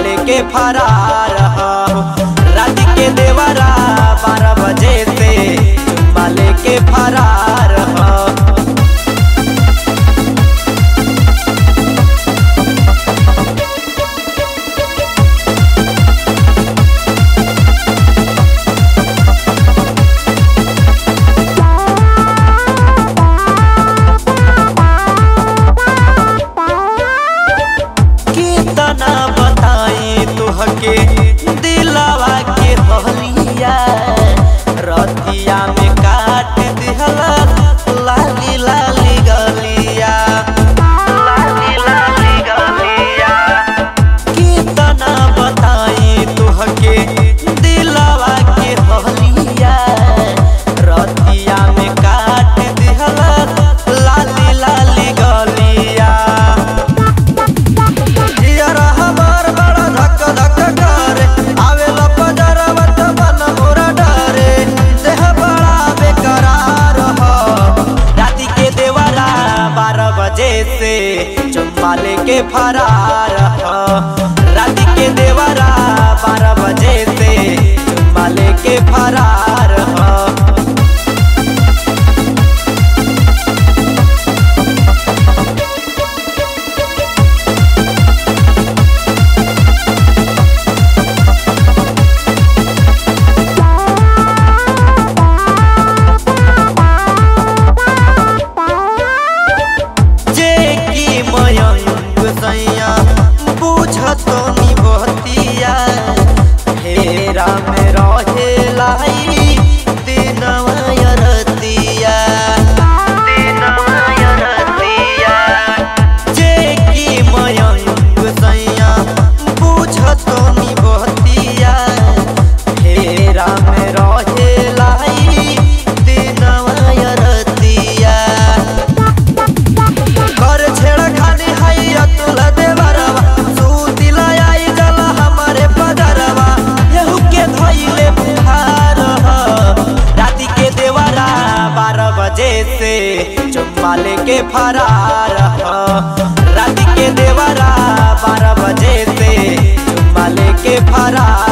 लेके फरार हो रात के देवरा बारह बजे से चुम्मा लेके फरार हो कितना बताई तुहके दिलावा के हलिया रतिया में काट दिहला लाली लाली गलिया लाली लाली गलिया कितना बताई तुहके दिलावा के हलिया रतिया में काट दिहला लाली लाली गलिया जियरा हमार बड़ा धक धक करे आवेला पजरवा त बन मोरा डरे देह बड़ा बेकरार हो राती के देवरा बारह बजे से चुम्मा लेके फरार हो राती के देवरा बारह बजे से चुम्मा लेके फरार हो जे की मयंक सैया बुझत नी बहतिया हेरा में रहे लाई दिनवा यरतिया दिनवा यरतिया जे की मयंक सैया बुझत नी बहतिया हेरा में रहे लाई दिनवा यरतिया घर छेड़ा खानी हाई अतुल देवरवा सूतिला आई जला हमारे पदरवा येहू के धइले बुखार ह राती के देवरा बारह बजे से चुम्मा लेके फरार ह राती के देवरा बारह बजे से चुम्मा लेके फरार